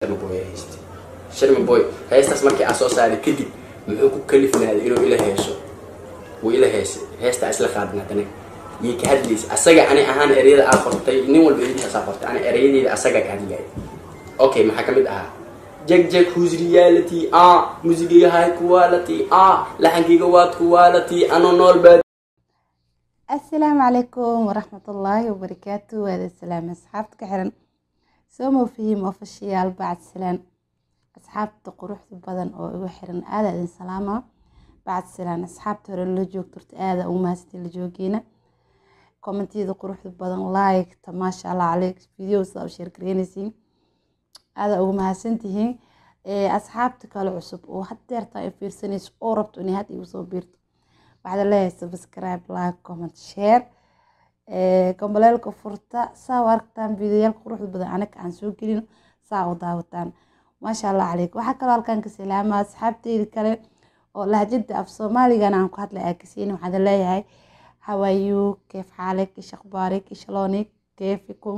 boy hayste sharmi boy heestaas markii aan soo saaray kadib muxuu ku kalifnaaday inuu ila heeso wuu ila heesay heestaa isla qaadin haddana yay ka hadlaysa asaga ani ahaan ereyada aa qortay nin walba ereyadiisa aa qortay ani ereyadeeda asaga ka hadlaya okay maxaa kamid ahaa jeg jeg whose reality ah musigiga high quality ah laxankayga waad quality ano nool baa asalaamu calaykum waraxmatullaahi wabarakaatu waada salaam asxaabta ka xiran somo fihim ofishiyaal bacd salaan asxaabta quruxda badan oo igu xiran aada idin salaama bacd salaan asxaabta hore la joogto horta aada ugu mahadsantiin la joogeena kommentiyada quruxda badan like-ta maasha allah caleyk video sidaa u sheergareynaysiin aada ugu mahadsantihiin asxaabta kale cusub oo hadeerta ay fiirsanayso oo rabto inay had igu soo biirto waxaad leeyahay subscribe like comment share gambaleelka furta saa u aragtaan videoyaal quruxda badan anaga aan soo gelino saa u daawataan maasha allah caleyk waxaa kaloo halkan ka salaama asxaabteyda kale oo lahjada af soomaaligana aan ku hadlay aa kasiin waxaad leeyahay hawayu keef xaalek ish akhbaarik ishalonik keefikum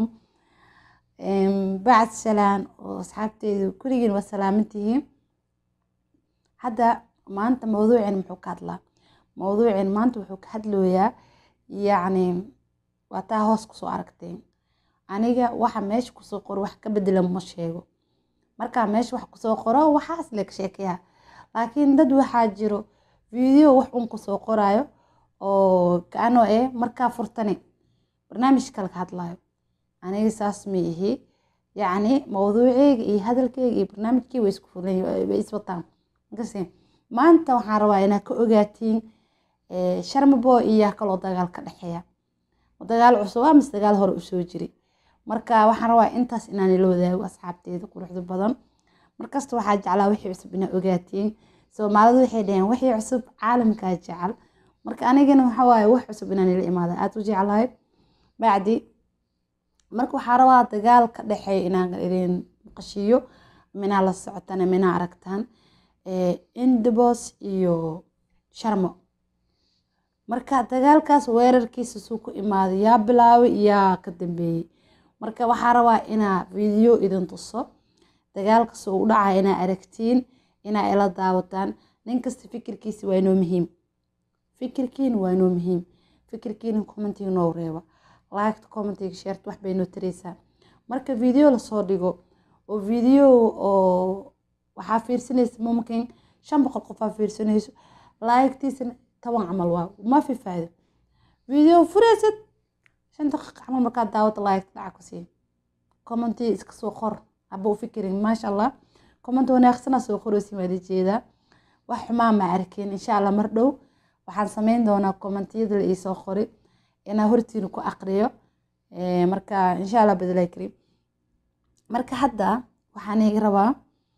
bacd salaan oo asxaabteyda kurigiin waa salaamantihiin hadda maanta mawduucin muxuu ka hadlaa mawduucin maanta wuxuu ka hadlooyaa yacni waa taa hoos kusoo aragteen aniga waxa meesha kusoo qoro wax ka bedela ma sheego markaa meesha wax kusoo qoro waxaas leg sheekayaa laakiin dad waxaa jiro video wax un kusoo qoraayo oo kaano eh markaa furtani barnaamij kale ka hadlayo aniga saas ma ihi yacni mawduuceyga iyo hadalkeyga iyo barnaamijkii way isku fulan way iswataan makase maanta waxaan rabaa inaad ka ogaatiin sharmabo iyo kaloo dagaal ka dhexeeya dagaal cusub ah mise dagaal hore usoo jiri marka waxaan rabaa intaas inaan ila wadaago asxaabteeda quruxda badan markasta waxaa jeclaa wixii cusub inaad ogaatiin soomaalidu waxay dhaheen wixii cusub caalamkaa jecel marka anigana waxaa waaye wax cusub inaan ila imaada aada u jeclahay bacdi marka waxaa rabaa dagaal ka dhexeeya inaan idin maqashiiyo minaa la socotana minaa aragtaan indibos iyo sharmo marka dagaalkaas weerarkiisa suu ku imaaday yaa bilaabay yaa ka dambeeyey marka waxaa rabaa inaa video idin tuso dagaalkas uu dhacaya inaa aragtiin inaa ila daawataan nin kasta fikirkiisa waa inoo muhiim fikirkiina waa inoo muhiim fikirkiina commentiga noo reeba liketa commentiga sheerta wax bay noo tareysaa marka video lasoo dhigo oo video oo waxaa fiirsanaysa mumkin shan boqol qofaa fiirsanayso laagtiisana toban camal waa ma fi faa'iido video furaysid shan daqiiqa camal markaad daawada laagta dhaca ku sii commenti iska soo qor haba u fikirin maasha allah comment wanaagsana soo qoraysin waad jeedaa wax xumaa ma arkin insha allah mar dhow waxaan sameyn doonaa commentiyada la iisoo qori inaa hortiina ku aqriyo marka insha allah badalay karim marka hadda waxaan iga rabaa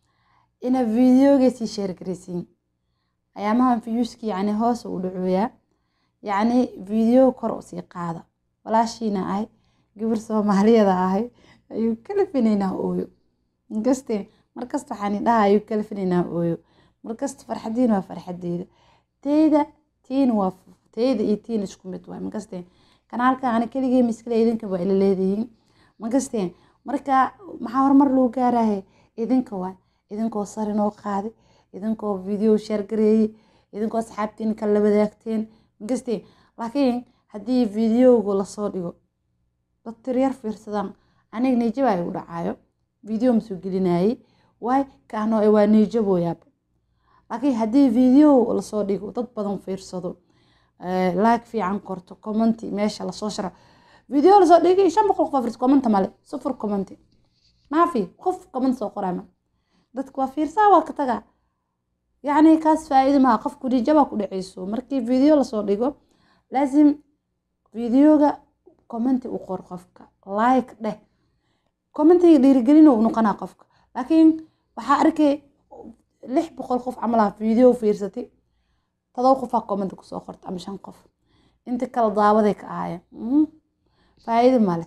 ina videoga sii sheergaraysiin ayaamahan viewski yacni hoos u dhacooyaa yacni video kor usii qaada walaashiina ahay gabar soomaaliyada ahay ayuu kala finaynaa ooyo markaste markasta waxaan dhaha ayuu kala finaynaa ooyo markasta farxadiina waa farxadeeda teyda tiina waa teyda iyo tiina isku mid waay markaste kanaalka ana keligee miskale idinka waa ila leedihiin markaste marka maxaa horumar lagu gaarahay idinka waay idinkoo sar inoo qaaday idinkoo video sheergareeyey idinkoo asxaabtiin kala wadaagteen magaste laakiin haddii videoga lasoo dhigo dad tiryar fiirsadaan aniga nijaba igu dhacayo video ma soo gelinayay waay kaano waa nijabooyaaba laakiin haddii video lasoo dhigo dad badan fiirsado like fiican korto commenti meesha lasoo sharaco video lasoo dhigay shan boqol qof commenta male sufur commenti maafi qof comment soo qorama dadka waa fiirsaa waa ka tagaa yacni kaas faa-iido maha qofku nijaba ku dhaceyso markii video lasoo dhigo laasim videoga commenti u qor qofka like dheh commentiga dhiirigelin u noqonaa qofka laakiin waxaa arkay lix boqol qof camalaha video fiirsatay todoba qofaa commenti kusoo qorta ama shan qof inta kala daawaday ka ahaayeen faa-iido male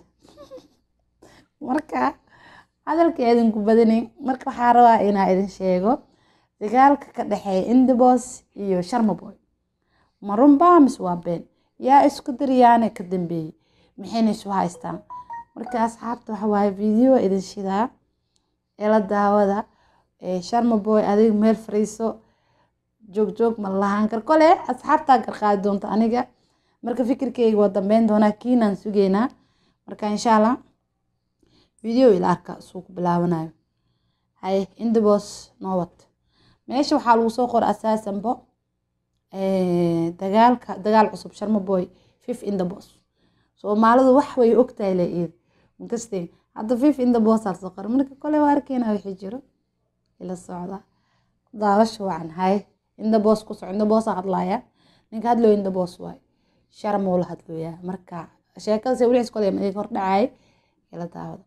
marka hadalka idinku badanayn marka waxaa rabaa inaa idin sheego dagaalka ka dhexeeya indibos iyo sharmaboy ma runbaa mise waa been yaa isku daryaane ka dambeeyey maxayna isu haystaan marka asxaabta waxa waaye video idin shidaa ila daawada sharma boy adiga meel fariiso joog joog ma lahaan kar kole asxaabtaa garqaadi doonta aniga marka fikirkeyga waa dambeyn doonaa kiinaan sugeynaa marka insha allah video ila arka suu ku bilaabanayo haye indabos noowad meesha waxaa lagu soo qora asaasanbo dagaalka dagaal cusub sharma boy fif indabos soomaalidu wax way ogtahay le iid makastay hadda fif indabos aa soo qora marka kole waa arkeynaa wixii jiro ila socda daawasha wacan haye indabos ku soco indaboosa hadlaaya ninka hadlooyo indabos waay sharmuu la hadlooyaa marka sheekada se weliis kole ma hor dhacay ila daawada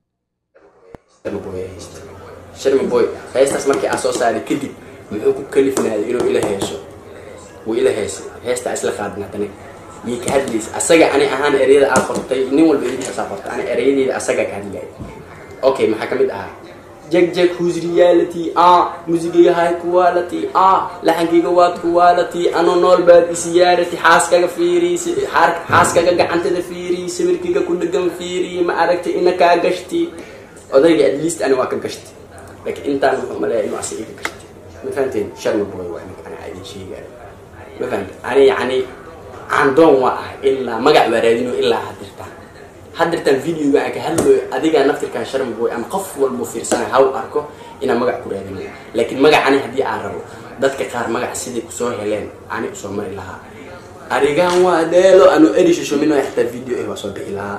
sharmi boy heestaas markii aan soo saaray kadib muxuu ku kalifnaaday inuu ila heeso wuu ila heesay heestaa isla qaadin haddana yay ka hadlaysa asaga ani ahaan ereyada aa qortay nin walba idinkasaa qortay ani ereyadeyda asagaa ka hadlaya okay maxaa ka mid ahaa jag jag whose reality ah musigayga high quality ah laxankayga waad quality ano nool baad isiyaarati xaaskaga fiiri xaaskaga gacantada fiiri sawirkayga ku dhagan fiiri ma aragtay ina kaa gashti odayga at least ani waa ka gashti laakiin intaan wuxuu maleeya inuu asaga iga gashti ma fahanteen sharma boy waa ninka ani idin sheegaayo ma fahamte ani yacni candoon waa ah ilaa magac baa raadino ilaa hadirtaan hadirtaan videoga aan ka hadlooyo adigaa naftirkan sharma boy ama qof walbuu fiirsanay haw arko inaan magac ku raadinayo laakiin magacani haddii aan rabo dadka qaar magac siday kusoo heleen ani usoo mari lahaa arigaan waa dheelo anu erishishomino xitaa video eh waa soo bixi lahaa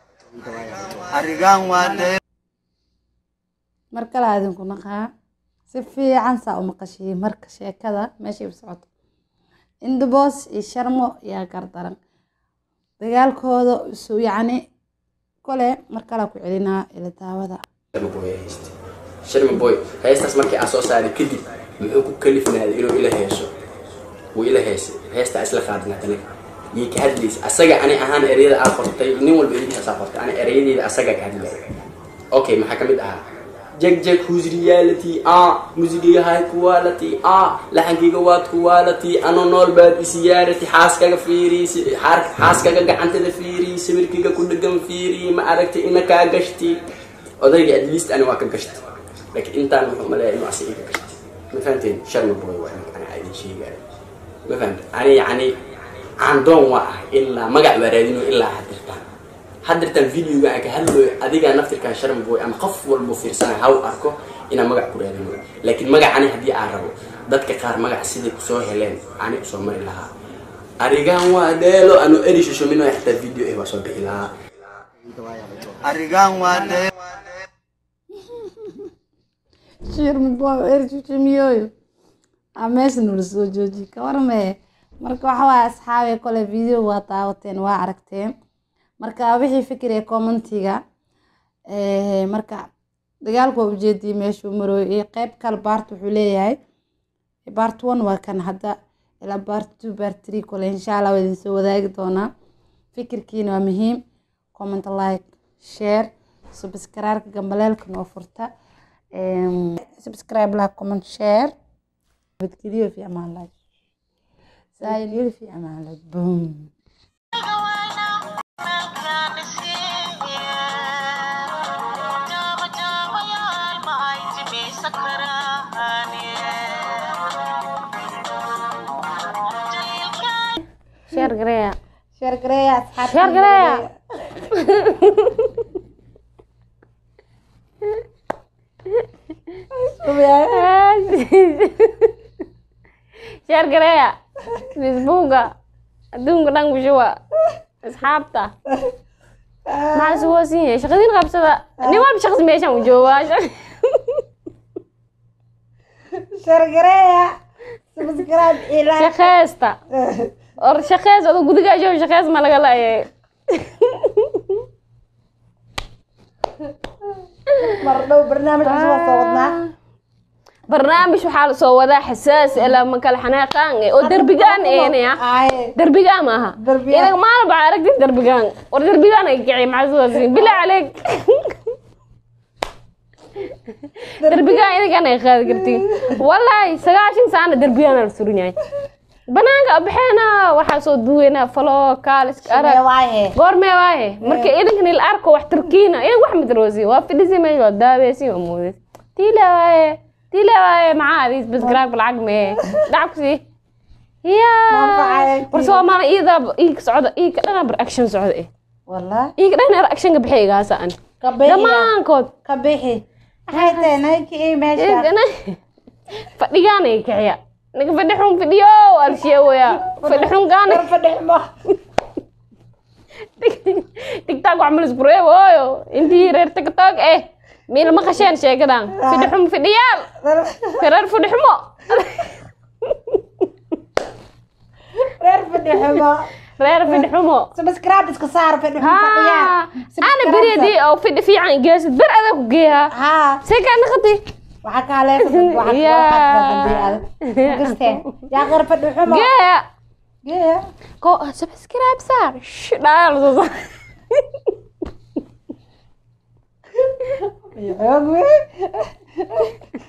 mar kale adinku naqaa si fiican saa u maqashiyey marka sheekada meeshay u socoto indabos iyo sharmo yaa gardaran dagaalkooda isu yacni kole mar kalea ku celinaa ila daawada sharmi boy heestaas markii aan soo saaray kadib muxuu ku kalifnaaday inuu ila heeso wuu ila heesay heestaa isla qaadin haddana yay ka hadlaysa asaga ani ahaan ereyada aa qortay nin walba idinkasaa qortay ani ereyadeyda asagaa ka hadlaya okay maxaa ka mid ahaa jag jag whose reality ah musigayga high quality ah laxankayga waad quality ano nool baad isiyaarati xaaskaga fiiri xaaskaga gacantada fiiri sawirkayga ku dhagan fiiri ma aragtay ina kaa gashti odayga at least ani waa ka gashti laakiin intaan wuxuu maleeya inuu asaga iga gashti ma fahanteen sharma boy waa ninka ani idin sheegaayo ma fahamte ani yacni candoon waa ah ilaa magac baa raadino ilaa hadirtaan hadirtaan videoga aan ka hadlooyo adigaa naftirkan sharma boy ama qof walbuu fiirsanay haw arko inaan magac ku raadinayo laakiin magacani haddii aan rabo dadka qaar magac siday kusoo heleen ani usoo mari lahaa arigaan waa dheelo anu erishishomino xitaa video eh waa soo bixi lahaa shirma boy erishishimiyoyo a meesha nula soo jooji ka warmee marka waxa waaye asxaabe kole video waa daawateen waa aragteen marka wixii fikiraya commentiga marka dagaalku waa ujeediyay meeshuu marooyo iyo qeyb kale baart wuxuu leeyahay baart one waa kan hadda ilaa baart two baart three kole insha allah waa idin soo wadaagi doonaa fikirkiina waa muhiim comment like share subscribe gambaleelka noo furta subscribe like comment share badgeliyo fi amaan lahay saayil fi amaan lahay boom share gareeya share gareeya asxaabta share gareeya share gareeya facebooka adduunka dhan bushuwa asxaabta maxaa isu hoosin yahay shaqadiin qabsada nin walba shaqsi meeshaan u joogaa share gareeya subscribe ilaa shaqeysta or shaqeys adoo gudigaa jooga shaqeys ma laga laayay mar dhow barnaamij cusub oo soo wadnaa barnaamij waxaa lasoo wadaa xasaasi ilaa makala xanaaqaan eh, oo derbigaan eenaya Aaye. derbigaan maaha Derbigaan. idag maalin baa aragtid derbigaan war derbigaan ay kiciy maxasuusin bilaa caleeg derbigaan idagaan ay qaadi kartiin wallaahi sagaashan saana derbigaan la surin yahay banaanka baxeena waxaa soo duweynaa falo kaaliska arag waaye goormee waaye marka idankan il arko wax turkiina idan wax madaroosi waa fidhisi meesha waa daaweysi waa moodes tila waaye tila waaye maxaa adii subscribe lacag mee lacag ku sii Manfacaya yaa war soomaali iida iika socda iika dhana bar action socda eh والله iika dhana actionka bixi igaasa an كبيحي dhammaankood كبيحي حتى نايكي ايه ماشي fadhigaan ay kiciya naga fadhi xun fidhiyo alsheewaya fadhi xun gaane فدح ما tiktok wax mal isku reebooyo intii reer tiktok eh miil ma qasheen sheekadan fidhi xun fidhiyaal reer fadhi xumo reer fadhi xumo reer fidhi xumo subscribe iska saar fadhi xumo fadhiyaan ana beredii oo fidhi fiican geesid ber adaa ku geeyaa haa see kaa naqati waxaa kaa leeqad Yeah. waxaa yaa qar fadhi xumo geeya geeya ko subscribe saar Shh, dhaaya la soo saar xoog wey